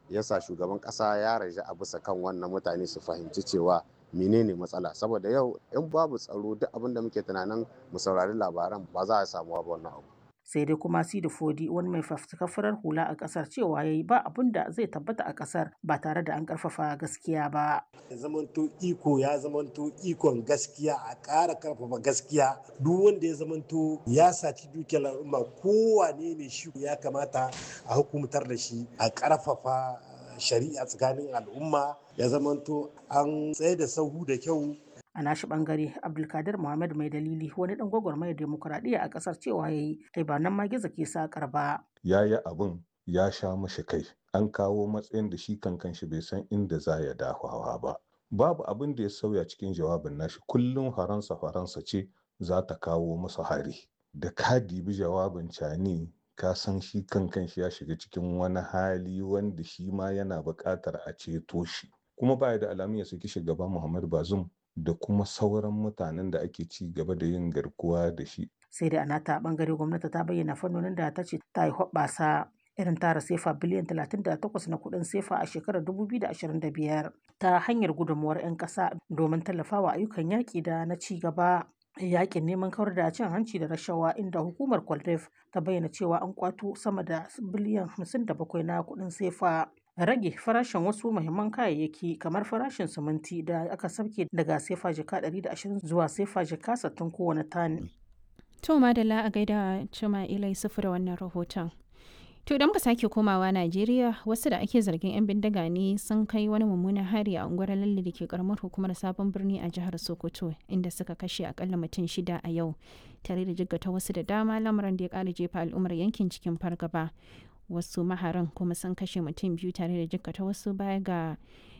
yasa shugaban ƙasa ya raja a bisa kan wannan mutane su fahimci cewa menene matsala saboda yau in babu tsaro duk abin da muke tunanin mu saurari labaran ba za a samu ba wannan abu sai dai kuma sidi fodi wani mai fafutukar farar hula a kasar cewa yayi ba abin da zai tabbata a kasar ba tare da an karfafa gaskiya ba zamanto iko ya zamanto ikon gaskiya a ƙara karfafa gaskiya duk wanda ya zamanto ya saci dukiyar al'umma kowane ne shi ya kamata a hukumtar da shi a karfafa shari'a tsakanin al'umma ya zamanto an tsaye da sahu da kyau a nashi bangare abdulkadir muhammad mai dalili wani dan gwagwarmayar demokuraɗiyya a ƙasar cewa ya yi ai ba nan ma gizo ke sakar ba ya yi abin ya sha mashi kai an kawo matsayin da shi kankan shi bai san inda za ya dafawa ba babu abin da ya sauya cikin jawabin nashi kullum faransa faransa ce za ta kawo masa hari da ka dibi jawabin cani ka san shi kankan shi ya shiga cikin wani hali wanda shi ma yana buƙatar a ceto shi kuma baya da alamun ya saki shugaban muhammad bazum da kuma sauran mutanen da ake ci gaba da yin garkuwa da shi. Sai da anata bangare gwamnati ta bayyana fannonin da ta ce ta yi hoɓɓasa irin tara sefa biliyan 38 na kuɗin sefa a shekarar 2025 ta hanyar gudunmuwar 'yan ƙasa domin tallafawa ayyukan yaƙi da na ci gaba. yakin neman kawar da cin hanci da rashawa inda hukumar kwaldef ta bayyana cewa an kwato sama da biliyan 57 na kuɗin sefa rage farashin wasu muhimman kayayyaki kamar farashin siminti da aka sauke daga sefa jika 120 zuwa sefa jika 60 kowane tani. To madalla a gaida cima ilai sufu da wannan rahoton. To idan muka sake komawa Najeriya wasu da ake zargin 'yan bindiga ne sun kai wani mummunan hari a unguwar lalle da ke karamar hukumar sabon birni a jihar Sokoto inda suka kashe akalla mutum shida a yau tare da jiggata wasu da dama lamarin da ya kara jefa al'ummar yankin cikin fargaba. wasu maharan kuma sun kashe mutum biyu tare da jikkata wasu baya ga